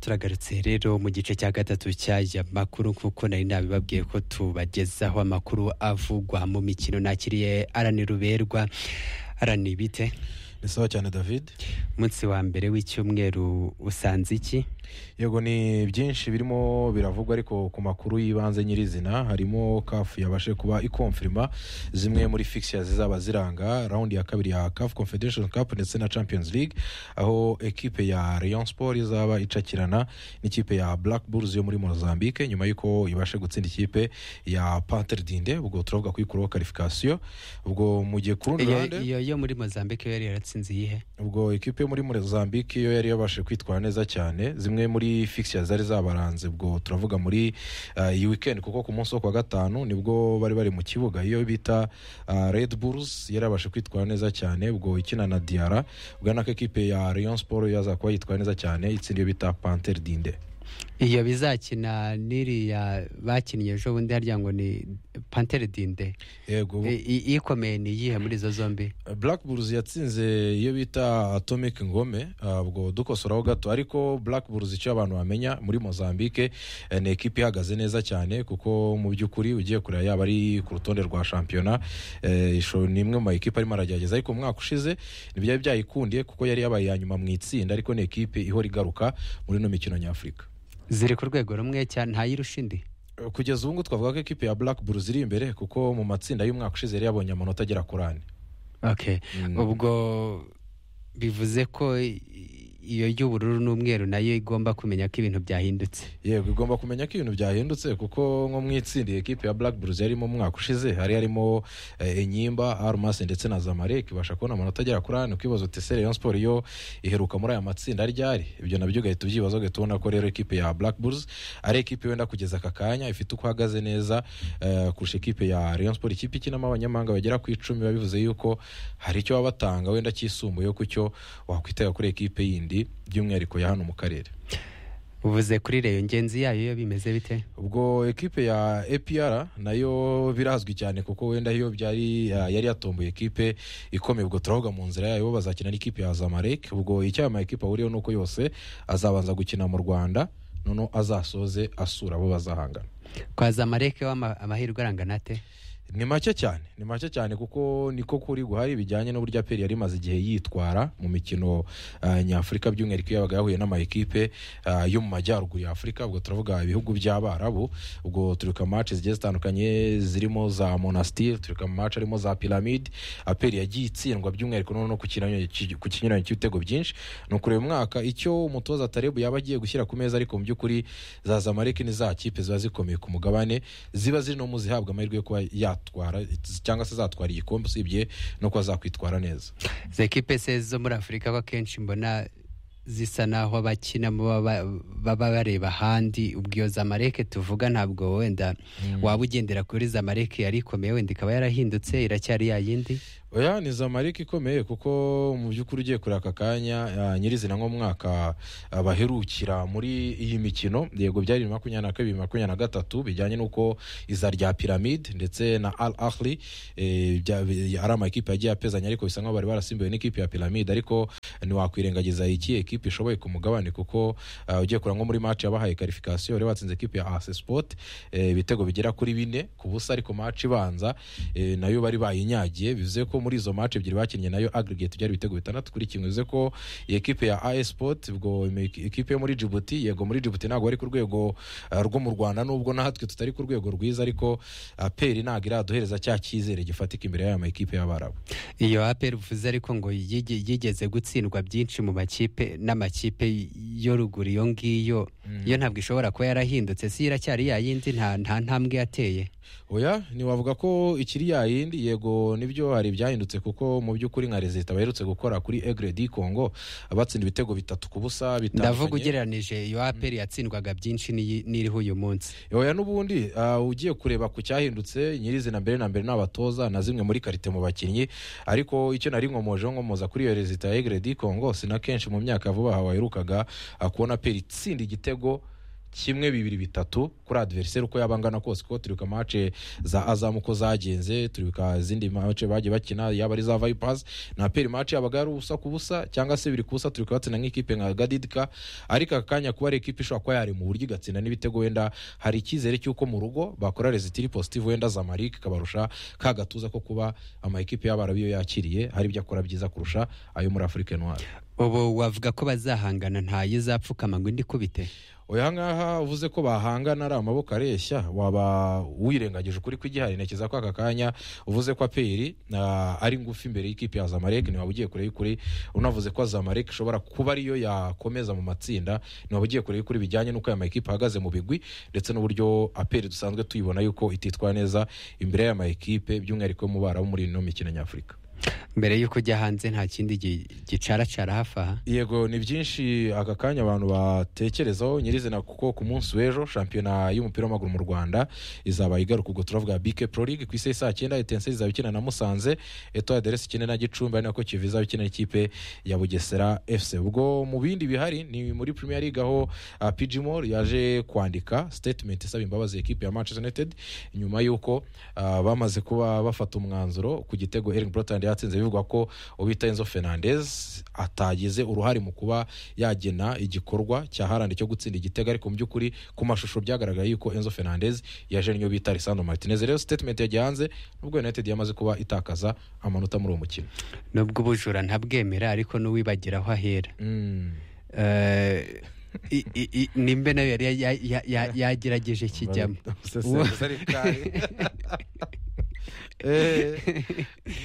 turagarutse rero mu gice cya gatatu cy'aya makuru kuko nari nabibabwiye ko tubagezaho amakuru avugwa mu mikino nakiriye arani ruberwa arani bite ni sawa cyane david umunsi wa mbere w'icyumweru usanze iki yego ni byinshi birimo biravugwa ariko ku makuru y'ibanze nyirizina harimo kafu yabashe kuba ikomfirima zimwe muri fixia zizaba ziranga raundi ya kabiri ya kafu confederation cup ndetse na champions league aho ekipe ya rayon sport izaba icakirana n'ikipe ya black bulls yo muri mozambique nyuma y'uko ibashe gutsinda ikipe ya panter dinde ubwo turavuga ko ikuraho karifikasiyo ubwo mu gihe ku rundi Iyo- ruhande iyo yo muri mozambique yari yaratsinze iyihe ubwo ekipe yo muri mozambique yo yari yabashije kwitwara neza cyane zimwe muri fixia zari zabaranze ubwo turavuga muri eh, iyi weekend kuko ku munsi wo kuwa gatanu nibwo bari bari mu kibuga iyo bita eh, red bulls yari yabashe kwitwara neza cyane ubwo ikina na diara ubwo ari nako ekipe ya rayon sport yazakuba yitwara neza cyane itsinda iyo bita panter dinde iyo bizakina n'iriya bakinnye ejo bundi harya ngo ni pantere dinde yego I- i- ikomeye ni iyihe muri izo zombi black bulls yatsinze iyo bita atomic ngome ah, ubwo dukosoraho gato ariko black bulls icyo abantu bamenya muri mozambique eh, ni ekipi ihagaze neza cyane kuko mu by'ukuri ugiye kureba yaba ari ku rutonde rwa shampiyona eh, isho- ni imwe mu makipe arimo aragerageza ariko mu mwaka ushize ntibyari byayikundiye kuko yari yabaye iya nyuma mu itsinda ariko ni ekipe ihora igaruka muri ino mikino nyafurika ziri ku rwego rumwe cyane ntayirusha indi Eh, kugeza ubu ngubu twavuga ko ekipe ya black bulls iri imbere kuko mu matsinda y'umwaka ushize yari yabonye amanota agera kuri ane okay Mm. ubwo bivuze ko i- iyo y'ubururu n'umweru nayo igomba kumenya ko ibintu byahindutse yego igomba kumenya ko ibintu byahindutse kuko nko mu itsinda ekipe ya black bulls yarimo mu mwaka ushize hari harimo eh, enyimba armas ndetse na zamalek ibasha kubona amanota agera kuri ane ukibaza uti ese rayon sport yo iheruka muri aya matsinda ryari ibyo nabyo ugahita ubyibaza ugahita ubona ko rero ekipe ya black bulls ari ekipe wenda kugeza aka kanya ifite uko ihagaze neza eh, kurusha ekipe ya rayon sport ikipe ikinamo abanyamahanga bagera ku icumi biba bivuze yuko hari icyo baba batanga wenda kisumbuye ku cyo wakwitega kuri ekipe yindi by'umwihariko ya hano mu karere uvuze kuri reyo ngenzi yayo yo bimeze bite ubwo ekipe ya APR nayo birazwi cyane kuko wenda iyo byari ya- yari yatomboye ekipe ikomeye ubwo turavuga mu nzira yayo bazakina n'ikipe ya Zamalek ubwo icyama ekipe ahuriyeho nuko yose azabanza gukina mu Rwanda noneho azasoze asura abo bazahangana kwa zamareke w'amahirwe arangana ate ni make cyane ni make cyane kuko niko kuri guhari bijyanye n'uburyo aperi yari imaze igihe yitwara mu mikino ah, nyafurika by'umwihariko iyo yabaga yahuye n'amakipe ah, yo mu majyaruguru ya afurika ubwo turavuga ibihugu by'abarabu ubwo turika mace zigiye zitandukanye zirimo za monastir turika mace harimo za piramide aperi yagiye itsindwa by'umwihariko noneho ku kinyuranyo cy- ku kinyuranyo cy'ibitego byinshi ni ukureba umwaka icyo umutoza tarebu yaba agiye gushyira ku meza ariko mu by'ukuri za zamareke ni za kipe ziba zikomeye ku mugabane ziba ziri no mu zihabwa amahirwe yo kuba yatwara cyangwa se zatwara igikombe usibye no kuba zakwitwara neza izo ekipe se zo muri afurika ko akenshi mbona zisa n'aho abakinamo baba- baba bareba ahandi ubwo iyo zamareke tuvuga ntabwo wenda waba ugendera kuri zamareke yari ikomeye wenda ikaba yarahindutse iracyari ya yindi oya ni zamarike ikomeye kuko mu by'ukuri ugiye kureba aka kanya ah, nyirizina nk'umwaka ah, baherukira muri iyi mikino yego byari bibiri makumyabiri na kabiri makumyabiri na gatatu bijyanye n'uko iza rya piramide ndetse na al ahli eh, bya- bi- ari amakipe yagiye apezanya ariko bisa nk'aho bari barasimbuwe n'ikipe ya piramide ariko ntiwakwirengagiza iki ekipe ishoboye ku mugabane kuko ah, ugiye kureba nko muri maci yabahaye karifikasiyo rero batsinze ekipe ya ase sipoti ibitego bigera kuri bine ku busa ariko maci ibanza eh, nayo bari bayinyagiye bivuze ko muri izo maci ebyiri bakinnye nayo aggregate byari ibitego bitandatu kuri kimwe bivuze ko iyi ekipe ya AS Sport ubwo ime- ekipe yo muri Djibouti yego muri Djibouti ntabwo ari ku rwego ah, rwo mu Rwanda nubwo natwe tutari ku rwego rwiza ariko aperi ntabwo iraduhereza cya cyizere gifatika imbere y'aya makipe y'abarabu iyo aperi uvuze ariko ngo yige- yigeze gutsindwa byinshi mu makipe n'amakipe yo ruguru iyo ngiyo yo ntabwo ishobora kuba yarahindutse si iracyari ya yindi nta nta ntambwe yateye oya ntiwavuga ko ikiri yayindi yego nibyo hari ibyahindutse kuko mu by'ukuri nka rezita baherutse gukora kuri egre di congo batsinda ibitego bitatu ku busa ndavuga bitandukanye ugereranije iyo aperi yatsindwaga byinshi n'iyi- n'iriho uyu munsi oya n'ubundi ah, ugiye kureba ku cyahindutse nyirizina mbere na mbere n'abatoza na zimwe muri karite mu bakinnyi ariko icyo nari nkomojeho nkomoza kuri iyo rezita ya egre di congo si na kenshi mu myaka ya vuba aha waherukaga ah, kubona peri itsinda igitego kimwe bibiri bitatu kuri adversary uko yaba angana kose kuko turibuka mace za azam uko zagenze turibuka izindi mace bagiye bakina yaba ari za vipers na peri mace yabaga ari ubusa ku busa cyangwa se biri ku busa turibuka batsinda nk'ikipe nka gadidika ariko aka kanya kuba ari ikipe ishobora kuba yari mu buryo igatsinda n'ibitego wenda hari icyizere cy'uko mu rugo bakora resitiri positive wenda zamalike ikabarusha ka gatuza ko kuba amakipe y'abarabi yo yakiriye hari ibyo akora byiza kurusha ayo muri afurika noire ubu wavuga ko bazahangana ntayo izapfukama ngo indi ikubite oya ngaha uvuze ko bahangana ari amaboko areshya waba wirengagije ukuri kw'igihari ntekereza ko aka kanya uvuze ko aperi ah, ari ngufi imbere y'ikipe ya zamalek ntiwaba ugiye kure y'ukuri unavuze ko zamalek ishobora kuba ariyo yakomeza mu matsinda ntiwaba ugiye kure y'ukuri bijyanye n'uko aya makipe ahagaze mu bigwi ndetse n'uburyo aperi dusanzwe tuyibona yuko ititwara neza imbere y'aya makipe by'umwihariko mu bara bo muri ino mikino nyafurika mbere y'uko ujya hanze nta kindi gi- gicaracara hafi aha yego ni byinshi aka kanya abantu batekerezaho nyirizina kuko ku munsi w'ejo shampiyona y'umupira w'amaguru mu rwanda izaba igaruka ubwo turavuga bike pro league ku isi ya saa cyenda etense izaba ikina na musanze eto aderesi ikina na gicumbi ari nako kivu izaba ikina n'ikipe ya bugesera fc ubwo mu bindi bihari ni muri premier league aho ah, pg mor yaje kwandika statement isaba imbabazi ekipe ya manchester united nyuma y'uko ah, bamaze kuba bafata umwanzuro ku gitego erin brotand yatsinze bivugwa ko ubita enzo fernandez atagize uruhare mu kuba yagena igikorwa cya harandi cyo gutsinda igitego ariko mu by'ukuri ku mashusho byagaragaye yuko enzo fernandez yaje niyo bita lisandro martinez rero statement yagiye hanze nubwo united yamaze kuba itakaza amanota muri uwo mukino nubwo ubujura ntabwemera ariko n'uwibagira aho ahera Mm. Eh, i- i- i- nimbe nayo yari ya- ya- ya- yagerageje kijyamo Umusesenguzi ari bwayo. Eh,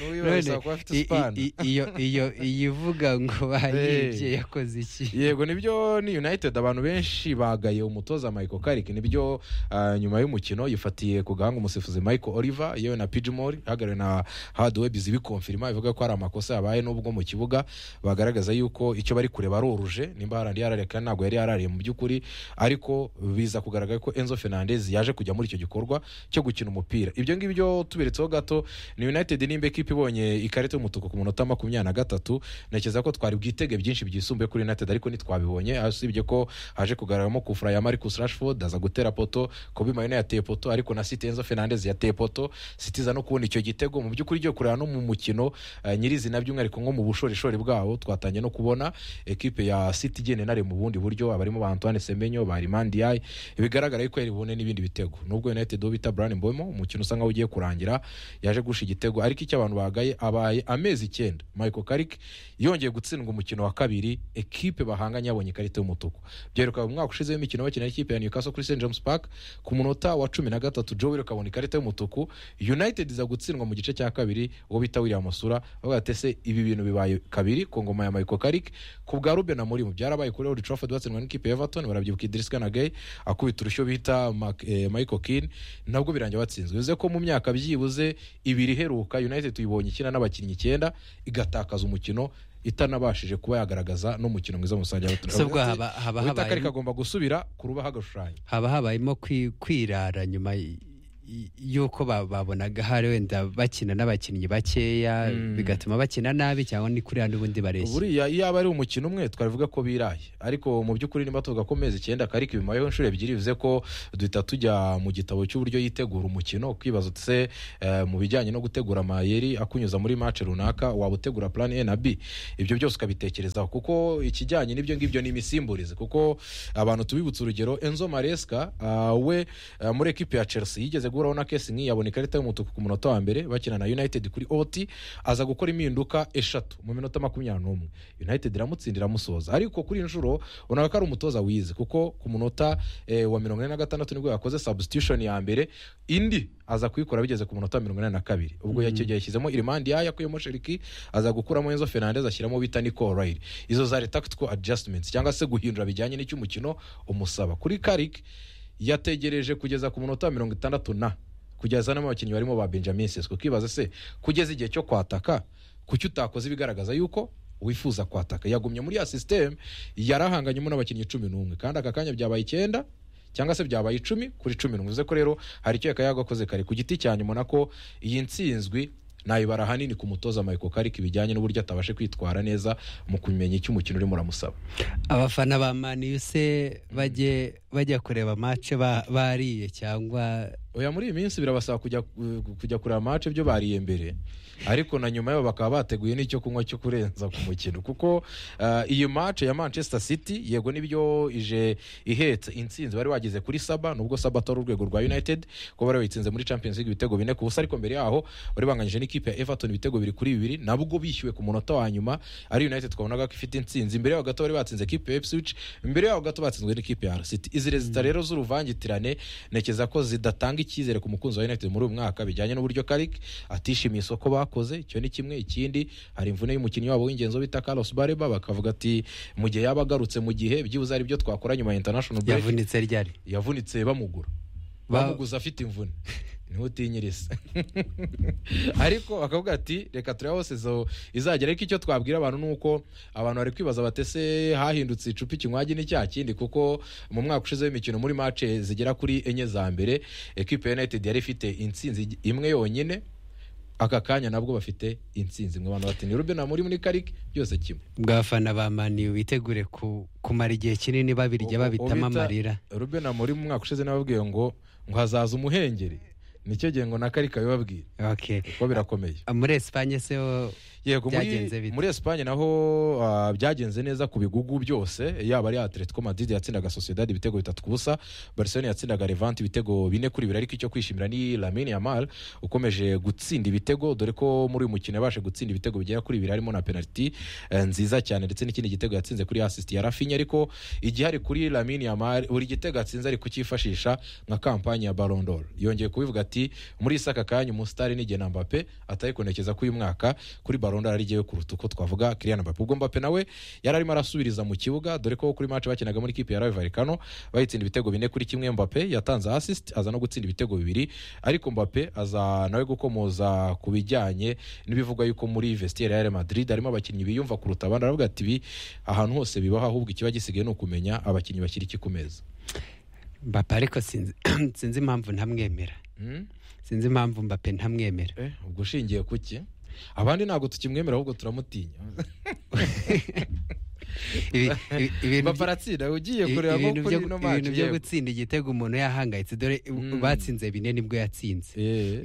n'uwibaza None, usaba kuba afite i- i- span. i- iyo- iyo- iyo ivuga ngo bayibye Eh. yakoze iki yego nibyo ni united abantu benshi bagaye umutoza michael karik nibyo ah, nyuma y'umukino yifatiye ku gahanga umusifuzi michael oliver yewe na pijimori hagariwe na hadwebiz ibikonfirima ivuga ko hari amakosa yabaye n'ubwo mu kibuga bagaragaza yuko icyo bari kureba ari oruje nimba harandi yarariye kandi ntabwo yari yarariye mu by'ukuri ariko biza kugaragara ko enzo fernandez yaje kujya muri icyo gikorwa cyo gukina umupira ibyo ngibyo tubiretseho gato ni united nimba ekipa ibonye ikarita y'umutuku ku munota makumyabiri na gatatu ntekereza ko twari bwitege byinshi byisumbuye kuri united ariko ntitwabibonye usibye ko haje kugaragaramo kufura ya marcus rashford aza gutera poto kobe mayona yateye poto ariko na site enzo fernandez yateye poto sitiza no kubona icyo gitego mu by'ukuri ryo kureba no mu mukino eh, nyirizina by'umwihariko nko mu bushorishori bwawo twatangiye no kubona ekipe ya siti igenda inare mu bundi buryo abarimo ba antoine semenyo ba rimandiyayi bigaragara yuko yari bubone n'ibindi bitego nubwo united wo bita brian mbomo umukino usa nkaho ugiye kurangira yaje gusha igitego ariko icyo abantu bagaye abaye amezi icyenda michael karik yongeye gutsindwa umukino wa kabiri ekipe bahanganye yabonye ikarita y'umutuku byeruka mu mwaka ushize w'imikino bakina n'ikipe ya newcastle kuri st james park ku munota wa cumi na gatatu joe wirk abona ikarita y'umutuku united iza gutsindwa mu gice cya kabiri uwo bita william masura bavuga ati ese ibi bintu bibaye kabiri ku ngoma ya michael karik ku bwa ruben amurimu byarabaye kuri old trafford batsindwa n'ikipe ya everton barabyibuka idris kanagay akubita urushyo bita Mac- eh, michael kin nabwo birangira batsinzwe bivuze ko mu myaka byibuze ibiri iheruka united tuyibonye ikina n'abakinnyi icyenda igatakaza umukino itanabashije kuba yagaragaza n'umukino mwiza mu rusange se ubwo haba haba wita habayemo- karika agomba gusubira kurubaho agashushanyo haba habayemo kwi- kwirara nyuma y- y- y'uko ba- babonaga hari wenda bakina n'abakinnyi bakeya Mm. bigatuma bakina nabi cyangwa ni kuriya n'ubundi bareshya buriya iyo aba ari umukino umwe twavuga ko biraye ariko mu by'ukuri niba tuvuga ko amezi icyenda karika bimayeho inshuro ebyiri bivuze ko duhita tujya mu gitabo cy'uburyo yitegura umukino ukibaza uti se eh, mu bijyanye no gutegura amayeri akunyuza muri mace runaka waba utegura plan a na b ibyo byose ukabitekerezaho kuko ikijyanye n'ibyo ngibyo ni imisimburize kuko abantu tubibutse urugero enzo maresca ah, we ah, muri ekipi ya chelsea yigeze guhuraho na kesi nk'iyi abona ikarita y'umutuku ku munota wa mbere bakina na united kuri ot aza gukora impinduka eshatu mu minota makumyabiri n'umwe united iramutsindira iramusoza ariko kuri iyi nshuro ubona ko ari umutoza wize kuko ku munota eh, wa mirongo ine na gatandatu nibwo yakoze substitution ya mbere indi aza kuyikora bigeze ku munota wa mirongo ine na kabiri ubwo mm. yashyizemo irimandi yayo akuyemo sheriki aza gukuramo enzo fernandez ashyiramo bita nico rayiri izo zari tactical adjustments cyangwa se guhindura bijyanye n'icy'umukino umusaba kuri karik yategereje kugeza ku munota wa mirongo itandatu na kugeza n'abakinnyi abakinnyi barimo ba benjamin sesko ukibaza se kugeza igihe cyo kwataka kuki utakoze ibigaragaza yuko wifuza kwataka yagumye muri ya sisiteme yarahanganyemo n'abakinnyi cumi n'umwe kandi aka kanya byabaye icyenda cyangwa se byabaye icumi kuri cumi n'umwe bivuze ko rero hari icyo yakaye agakoze kare ku giti cya nyuma nako iyi nsinzwi nayibara ahanini ku mutoza michael kariki bijyanye n'uburyo atabashe kwitwara neza mu kumenya icyo umukino urimo uramusaba abafana ba maniyu se bajye bajya kureba mace ba- bariye cyangwa oya muri iyi minsi birabasaba kujya kujya kureba mace ibyo bariye mbere ariko na nyuma yabo bakaba bateguye n'icyo kunywa cyo kurenza ku mukino kuko ah, iyi mace ya manchester city yego nibyo ije ihetse insinzi bari wageze kuri saba nubwo saba atari urwego rwa united kuko bari bayitsinze muri champions league ibitego bine ku busa ariko mbere yaho bari banganyije n'ikipe ya everton ibitego bibiri kuri bibiri nabwo bishyuwe ku munota wa nyuma ari united twabonaga ko ifite insinzi imbere yaho gato bari batsinze ekipe ya ipswich imbere yaho gato batsinzwe n'ikipe ya city izi rezita rero z'uruvangitirane ntekereza ko zidatanga icyizere ku mukunzi wa united muri uyu mwaka bijyanye n'uburyo karik atishimiye isoko bakoze icyo ni kimwe ikindi hari imvune y'umukinnyi wabo w'ingenzi wo bita carlos bareba bakavuga ati mu gihe yaba agarutse mu gihe byibuze ari byo twakora nyuma ya international break yavunitse ryari yavunitse bamugura Ba- bamuguza afite imvune niho utinyiriza ariko bakavuga ati reka turebe aho sezo izagera ariko icyo twabwira abantu ni uko abantu bari kwibaza batese hahindutse icupa ikinywagi n'icya kindi kuko mu mwaka ushize w'imikino muri mace zigera kuri enye za mbere ekipe ya united yari ifite insinzi imwe yonyine aka kanya nabwo bafite insinzi mwe abantu bati ni rube muri muri karike byose kimwe bw'abafana ba mani witegure ku- kumara igihe kinini babirya Ubu- babitamo ubita- amarira Ruben Amorim mu mwaka ushize nababwiye ngo ngo hazaza umuhengeri nicyo gihe ngo na karika bibabwire Okay. kuko birakomeye muri esipanye se wo- yego muri, Byagenze bite? muri Espagne naho ah, byagenze neza ku bigugu byose yaba ari Atletico Madrid yatsindaga Sociedad ibitego bitatu ku busa Barcelona yatsindaga Levante ibitego bine kuri bibiri ariko icyo kwishimira ni Lamine Yamal ukomeje gutsinda ibitego dore ko muri uyu mukino yabashe gutsinda ibitego bigera kuri bibiri harimo na penalty eh, nziza cyane ndetse n'ikindi gitego yatsinze kuri assist ya Rafinha ariko igihari kuri Lamine Yamal buri gitego atsinze ari kucyifashisha nka kampanye ya Ballon d'Or yongeye kubivuga ati muri isi aka kanya umusitari n'igihe na Mbappe atari kunekeza ko uyu mwaka kuri Ballon d'Or ari jyewe kuruta uko twavuga Kylian Mbappe ubwo Mbappe nawe yari arimo arasubiriza mu kibuga dore ko kuri match bakinaga muri kipe ya Rayo Vallecano bayitsinda ibitego bine kuri kimwe Mbappe yatanze assist aza no gutsinda ibitego bibiri ariko Mbappe aza nawe gukomoza ku bijyanye n'ibivugwa yuko muri vestiaire ya Real Madrid harimo abakinnyi biyumva kuruta abandi aravuga ati "Ibi ahantu hose bibaho ahubwo ikiba gisigaye ni ukumenya abakinnyi bashyira iki ku meza mbappe ariko sinzi sinzi impamvu ntamwemera Hmm? sinzi impamvu mbappe ntamwemera Eh, ubwo ushingiye ku ki abandi ntabwo tukimwemera ahubwo turamutinya Ibi- ibi- ibintu by- baparatsinda ugiye ibi- kureba ibintu nko kuri byo- ino ibintu maci byo gutsinda igitego umuntu yahangayitse dore Mm. batsinze bine nibwo yatsinze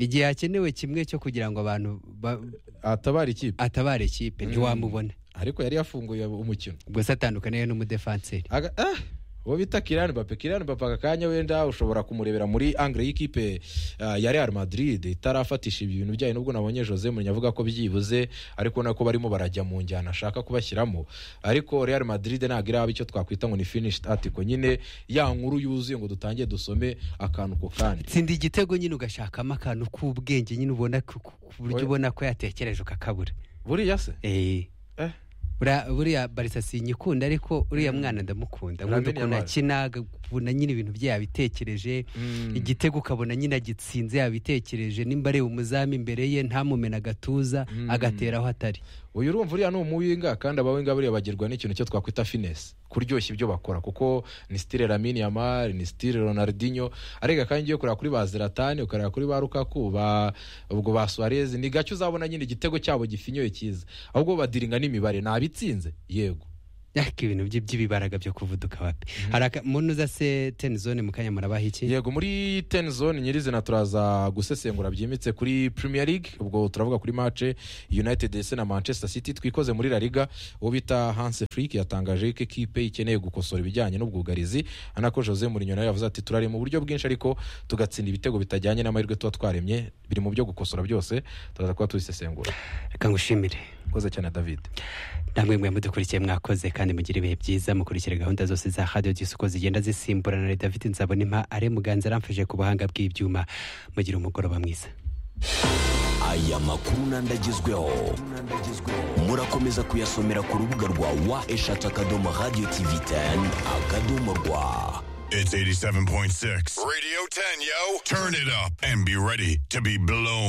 igihe hakenewe kimwe cyo kugira ngo abantu ba- atabara ikipe atabare ikipe Mm. ntiwamubona ariko yari yafunguye umukino ubwo se atandukaniye n'umudefanseri Aga- ah, uwo bita kirani bape kirani bape aka kanya wenda ushobora kumurebera muri angre y'ikipe ah, ya real madrid itarafatisha ibintu bijyanye n'ubwo nabonye jose mourinho avuga ko byibuze ariko nako barimo barajya mu njyana ashaka kubashyiramo ariko real madrid ntabwo iraba icyo twakwita ngo ni finished article nyine ya nkuru yuzuye ngo dutangiye dusome akantu ku kandi tsinda igitego nyine ugashakamo akantu k'ubwenge nyine ubona ku ku- ku buryo Oya. ubona ko yatekereje ukakabura buriya se Eh. Eh. Buriya- buriya barisa sinyikunda ariko uriya mwana ndamukunda nkunda Lamine ukuntu Yamal. akina ukabona nyine ibintu bye yabitekereje Mm. igitego ukabona nyine agitsinze yabitekereje nimba areba umuzamu imbere ye ntamumena agatuza Mm. agatera aho atari uyu urumva uriya ni umuwinga kandi abawinga buriya bagirwa n'ikintu cyo twakwita finesse kuryoshya ibyo bakora kuko ni stile Lamine Yamal ni stile Ronaldinho arega kandi ugiye kureba kuri ba Zlatan ukareba kuri ba Lukaku ba ubwo ba Suarez ni gake uzabona nyine igitego cyabo gifinyoye cyiza ahubwo badiringa n'imibare nabitsinze yego ariko ibintu bye by'ibibaraga byo kuvuduka wapi hari umuntu uza se tenizone mu kanya murabaha iki yego muri ten zone nyirizina turaza gusesengura byimbitse kuri premier league ubwo turavuga kuri mace united ese na manchester city twikoze muri la liga uwo bita hanse frik yatangaje ko ekipe ikeneye gukosora ibijyanye n'ubwugarizi anako jose mourinho nawe yavuze ati turareba mu buryo bwinshi ariko tugatsinda ibitego bitajyanye n'amahirwe tuba twaremye biri mu byo gukosora byose turaza kuba tubisesengura reka ngushimire koze cyane david namwe mwe mudukurikiye mwakoze kandi mugire ibihe byiza mukurikire gahunda zose za radiyo uko zigenda zisimburana na david nzabonimpa are muganza aramfashije ku buhanga bw'ibyuma mugire umugoroba mwiza aya makuru n'andagezweho murakomeza kuyasomera ku rubuga rwa wa eshatu akadomo radiyo tivi teni akadomo rwa It's 87.6. Radio 10, yo. Turn it up and be ready to be blown.